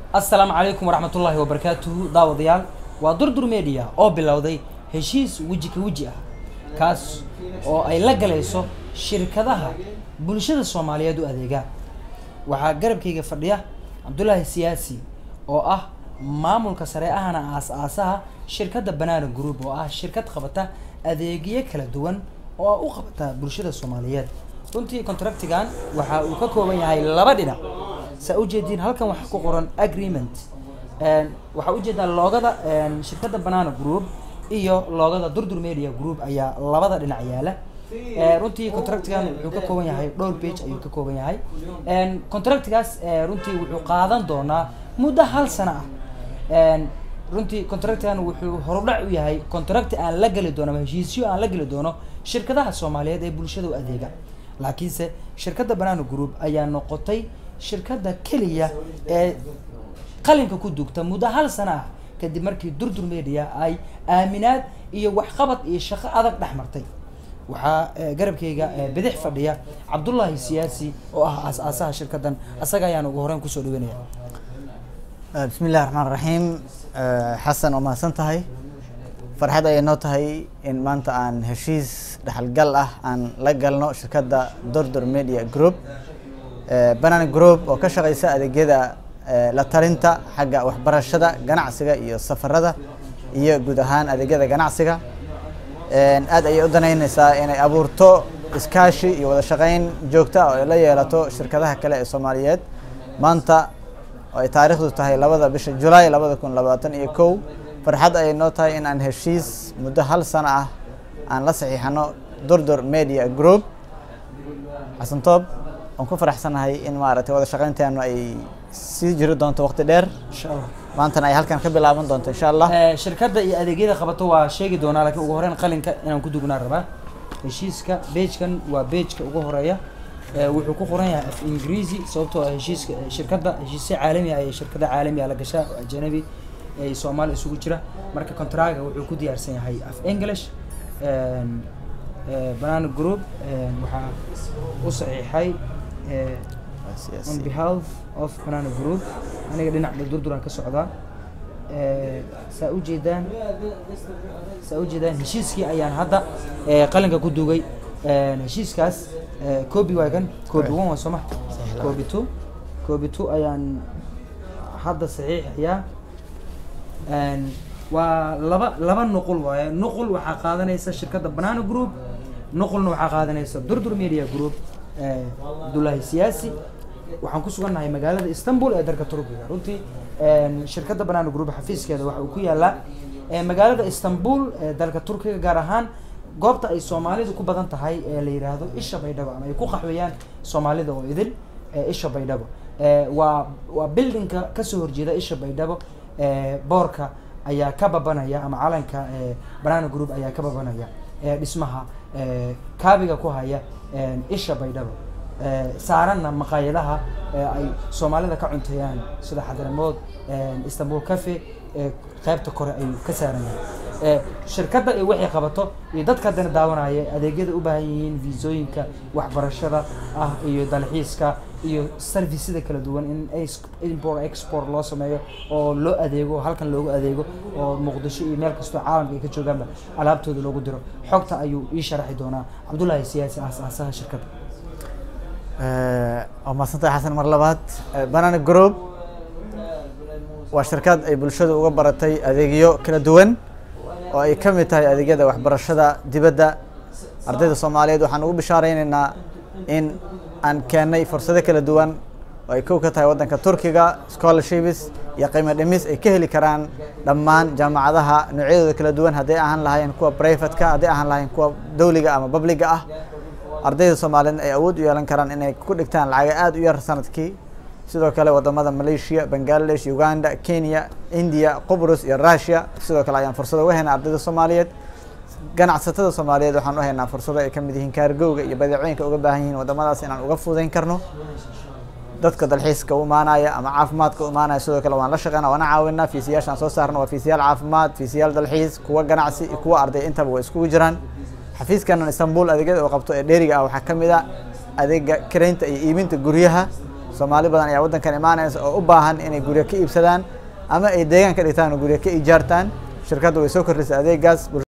assalaamu calaykum waraxmatullaahi wabarakaatuhu daawadayaal waa durdur media oo bilowday heshiis weji ka weji ah kaas oo ay la galayso shirkadaha bulshada soomaaliyeed u adeegaan waxaa garabkayga fadhiya cabdulaahi siyaasi oo ah maamulka sare ahana aas-aasaha shirkadda banaana group oo ah shirkad qabata adeegyo kala duwan oo u qabata bulshada soomaaliyeed runtii contractigan waxa uu ka kooban yahay laba dhinac saa ujeediin halkan waxaa ku qoran agreement waxaa ujeedaa loogada shirkadda banana group iyo loogada durdur media group ayaa labada dhinac yaala runtii contractigan wuxuu ka kooban yahay dhowr page ayuu ka kooban yahay contractigaas runtii wuxuu qaadan doonaa muddo hal sano ah runtii contractigan wuxuu horudhac u yahay contract aan la geli doono ama heshiisyo aan la geli doono shirkadaha soomaaliyeed ee bulshada u adeega laakiinse shirkadda banana group ayaa noqotay shirkadda keliya ee qalinka ku dugta muddo hal sano ah kadib markii durdur media ay aaminaad iyo waxqabad iyo shaqo adag dhex martay waxaa garabkayga bidix fadhiya cabdullaahi siyaasi oo ah aas-aasaha shirkaddan asaga ayaan ugu horeyn kusoo dhaweynaya bismi illahi raxmaan raxiim xasan oo mahadsan tahay farxad ayay noo tahay in maanta aan heshiis dhexalgal ah aan la galno shirkadda durdur media group banana group oo ka shaqeysa adeegyada la talinta xagga waxbarashada ganacsiga iyo safarada iyo guud ahaan adeegyada ganacsiga aad ayay u danaynaysaa inay abuurto iskaashi iyo wada shaqeyn joogto ah oo ay la yeelato shirkadaha kale ee soomaaliyeed maanta oo ay taariikhdu tahay labada bisha julaay labada kun labaatan iyo kow farxad ayay noo tahay in aan heshiis muddo hal sano ah aan la saxiixano durdur media group xasan toob waan ku faraxsanahay in maaragtay wada shaqeynteenu ay sii jiri doonto waqti dheer insha allah maantana ay halkan ka bilaaban doonto insha allah shirkadda iyo adeegyada qabato waa sheegi doonaa laakiin ugu horeyn qalinka inaan ku dugnaa rabaa heshiiska beejkan waa beejka ugu horeeya wuxuu ku qoran yahay af ingiriisi sababtoo ah heshiiska shirkadda heshiisya caalami ah iyo shirkada caalami ah la gashaa oo ajanabi ee soomaali isugu jira marka contraga wuxuu ku diyaarsan yahay af english banana group waxaa u saxiixay on behalf of banana group aniga dhinaca durduraan ka socdaa saa ujeedaan saa ujeedaan heshiiskii ayaan hadda qalinka ku dugay heshiiskaas copy waa kan copy one waa sooma copy two copy two ayaan hadda saxiixayaa waa laba laba nuqul waaye nuqul waxaa qaadanaysa shirkadda banana group nuqulna waxaa qaadanaysa durdur media group abdullaahi siyaasi waxaan ku sugannahay magaalada istanbul ee dalka turkiga runtii shirkadda banana group xafiiskeeda waxa uu ku yaalaa magaalada istanbul ee dalka turkiga gaar ahaan goobta ay soomaalidu ku badan tahay ee la yidhaahdo isha baydhabo ama ay ku qaxweeyaan soomaalida oo idil isha baydhabo waa waa buildingka kasoo horjeeda isha baydhabo boorka ayaa ka babanaya ama calanka banana group ayaa ka babanaya dhismaha kaabiga ku haya isha baydhabo saaranna maqaayadaha ay soomaalida ka cunteeyaan sida xadaramood istanbul cafe qeybta kore ayuu ka saaran yahay shirkadda iyo waxay qabato iyo dadka haddana daawanaya adeegyada u baahan yihiin viisooyinka waxbarashada ah iyo dalxiiska iyo serviceda kala duwan in import export loo sameeyo oo loo adeego halkan loogu adeego oo muqdisho iyo meel kastoo caalamka ay ka joogaanba alaabtooda loogu diro xogta ayuu ii sharaxi doonaa cabdullaahi siyaasi aas-aasaha shirkadda waa mahadsantahay xasan mar labaad banana group waa shirkad ay bulshadu uga baratay adeegyo kala duwan oo ay ka mid tahay adeegyada waxbarashada dibadda ardayda soomaaliyeed waxaan ugu bishaareynayna in aan keennay fursado kala duwan oo ay kow ka tahay waddanka turkiga scholarships iyo qiimo dhimis ay ka heli karaan dhammaan jaamacadaha noocyadooda kala duwan hadday ahaan lahayn kuwa privatka hadday ahaan lahayn kuwa dawliga ama babliga ah ardayda soomaaliyeed ay awood u yeelan karaan inay ku dhigtaan lacaga aada u yar sanadkii sidoo kale wadamada malaysia bangladesh uganda kenya india qubrus iyo russia sidoo kale ayaan fursado uga haynaa ardayda soomaaliyeed ganacsatada soomaaliyeed waxaan u haynaa fursado ay kamid yihiin kaargowga iyo badeecooyinka uga baahan yihiin wadamadaas inaan uga fududeyn karno dadka dalxiiska u imaanaya ama caafimaadka u imaanaya sidoo kale waan la shaqeyna waana caawinaa fiisiyaashaan soo saarna waa fiisiyaal caafimaad fiisiyaal dalxiis kuwa ganacsi iyo kuwa arday intaba way iskugu jiraan xafiiskanan istanbul adeegyada oo qabto ee dheeriga ah waxaa ka mid a adeega karaynta iyo iibinta guryaha soomaali badan ayaa waddankan imaanaysa oo u baahan inay guryo ka iibsadaan ama ay deegaan ka dhigtaan oo guryo ka ijaartaan shirkaddu way soo kordhisay adeegaas